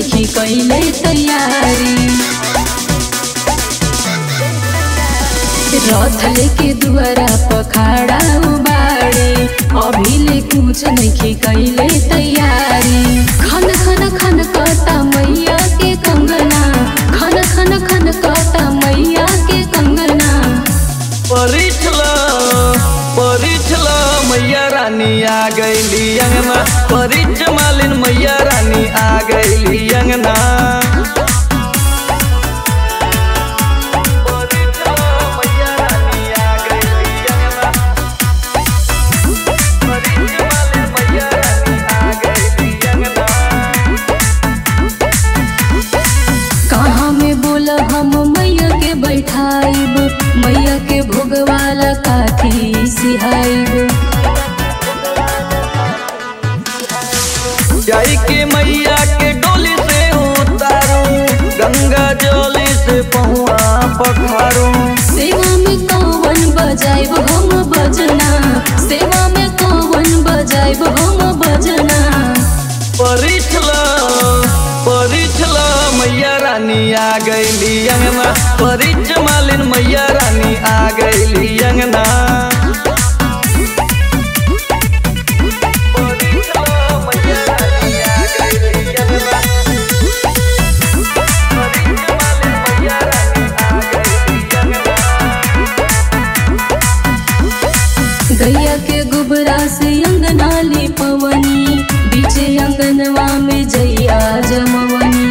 नइखी कइले तैयारी रथ लेके दुआरा पखाड़ा बाड़े अभी ले कुछ नइखी कइले तैयारी खन खन खन कता मैया के कंगना खन खन खन कता मैया के कंगना परिछला परिछला मैया रानी आ गईली अंगना परिच मालिन मैया रानी आ गईली अंगना परिछला मैया रानी आ गईली अंगना परिच मालिन मैया रानी आ गईली अंगना कहाँ में बोल हम मैया के बैठाइब मैया के भोगवाला काथी सिहाइब जाई के मैया के डोली से उतारू गंगा जली से पहुआ पखारू सेवा में कौन बजाइब हम बजना सेवा में कौन बजाइब हम बजना परिछला परिछला मैया रानी आ गईली अंगना परिच मालिन मैया रानी आ गईली अंगना परिछला मैया रानी आ गईली अंगना परिच मालिन मैया रानी आ गईली अंगना गैया के गुबरा से अंगना ली पवनी बीचे अंगनवा में जैया जमवनी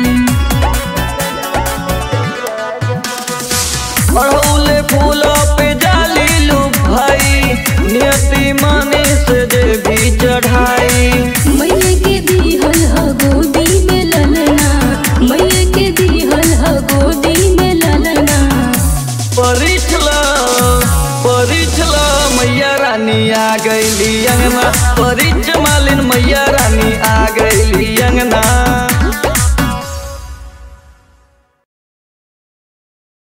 अड़हुले फूल पे जाली लू भाई नियति माने से जे भी चढ़ाई मैया के दिहल ह गोदी में ललना मैया के दिहल ह गोदी में ललना परिछला परिछला मैया रानी आ गईली अंगना परिच मालिन मैया रानी आ